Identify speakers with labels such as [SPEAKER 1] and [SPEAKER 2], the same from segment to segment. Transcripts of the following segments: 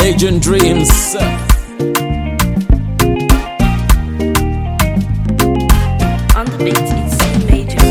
[SPEAKER 1] Legend Dreams.
[SPEAKER 2] On the beat, it's C major.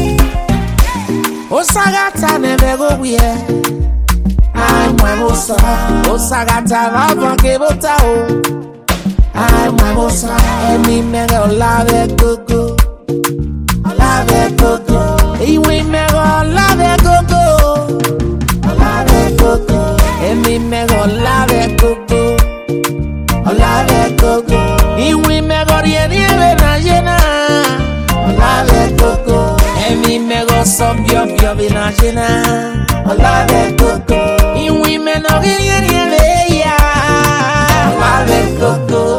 [SPEAKER 3] Osagata never go we I'm my bossa. Osagata lava que bota o. I'm my bossa. Emi mega olave gogo. Olave gogo. Iwe mega olave gogo. Olave gogo. Emi mega olave gogo. Olave gogo. Iwe mega rieni ebe na jena. Olave gogo. Emi mega sobio bio bina jena. Olave gogo. Iwe mega rieni ebe ya. Olave gogo.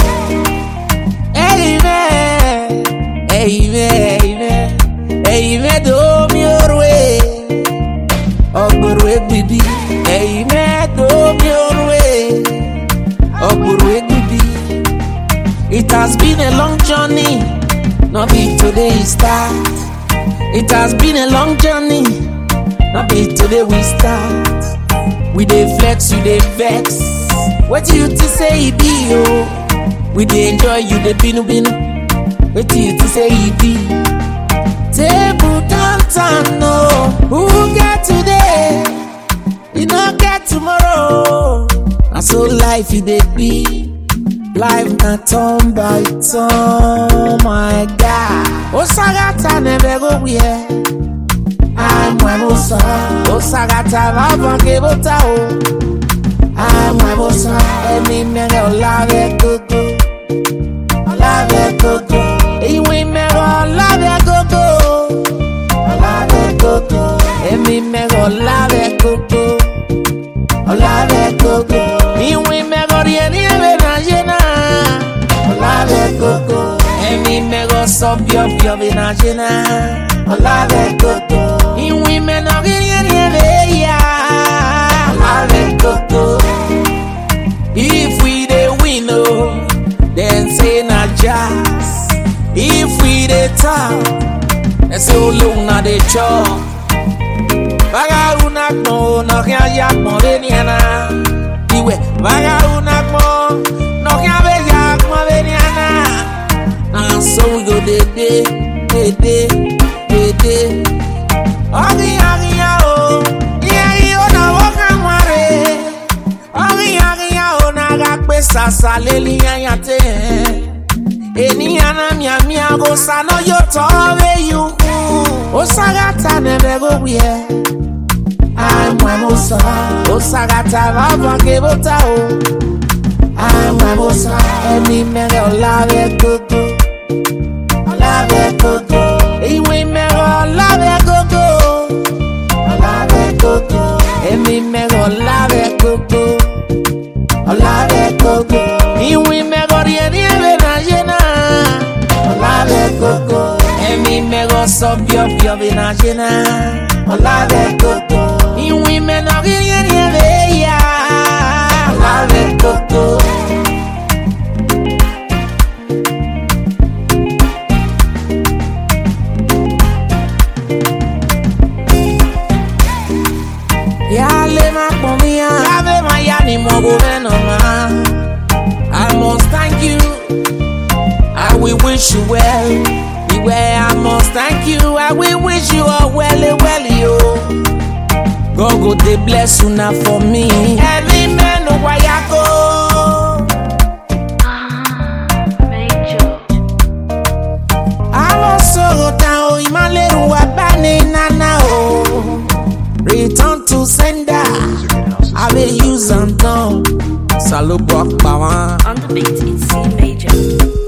[SPEAKER 3] Amen. Amen. Amen. Amen. Do mi orwe. Ogburwe bibi. Amen. Do mi orwe. Ogburwe bibi. It has been a long journey. Not be today it start. It has been a long journey. Not be today we start. We dey flex, you dey vex. What you to say e be oh? We dey enjoy, you dey binu binu. What you to say e be? Table don turn no. Who get today? You no get tomorrow. Na so life e dey be. Life na turn by turn, my God. Osagata never go where. I'm my bossa. Osagata lava que bota o. I'm my bossa. Emi mega olave gogo. Olave gogo. Iwe mega olave gogo. Olave gogo. Emi mega olave gogo. Olave gogo. Iwe mega rieni ebe na jena. Olave gogo. Emi mega sobio bio bina jena. Olave gogo. Iwe mega rieni ebe ya. Olave gogo. If we dey win oh, then say na jazz. If we dey talk, then say olóhùn na dey chop. Vagabunda gbọ̀n no kí a ya gbọ̀n bẹ́ẹ̀ ni àná. Ìwẹ̀ vagabunda gbọ̀n no kí a bẹ́ ya gbọ̀n bẹ́ẹ̀ ni àná. Na so we go dey dey dey dey dey dey. Ọ̀gìyàn ọ̀gìyàn o, ìyẹn yìí ó náwó kan wọ́n rè é. Ọ̀gìyàn ọ̀gìyàn o, náà gà pé sàṣà lélí yányá tẹ̀. Ènìyàn náà mìàmìà kò sànà yóò tọ́ wéyù kú. Ó ságàtà nẹ̀bẹ̀ kó wíyẹ. Àìmọ̀ ẹ̀mọ̀ sọ. Ó ságàtà bàbá kébótà o. Àìmọ̀ ẹ̀mọ̀ sọ. Ẹ̀mí mẹ́rẹ̀ ọ̀làwẹ̀ gógó. Ọ̀làwẹ̀ gógó. Ìwé mẹ́rẹ̀ ọ̀làwẹ̀ gógó. Ọ̀làwẹ̀ gógó. Ẹ̀mí mẹ́rẹ̀ ọ̀làwẹ̀ gógó. Ọ̀làwẹ̀ gógó. Ìwé mẹ́rẹ̀ riẹ̀ni ẹ̀bẹ̀ náà yé náà. Ọ̀làwẹ̀ gógó. Ẹ̀mí mẹ́rẹ̀ sọ bíọ̀bíọ̀ bẹ̀ náà yé náà. Ọ̀làwẹ̀ gógó. Ìwé mẹ́rẹ̀ riẹ̀ni ẹ̀bẹ̀ yá. Ọ̀làwẹ̀ gógó. Yale makomia Yave mayani mogo venoma I must thank you I will wish you well Beware I must thank you I will wish you all well well yo God go dey bless you now for me Every man know why I go
[SPEAKER 2] Major.
[SPEAKER 3] àwọn sọ̀rọ̀ táwọn ìmọ̀lẹ́rù wa bá ní nana o. return to sender i dey use am now. salobo pa wọn.
[SPEAKER 2] On the beat, it's C major.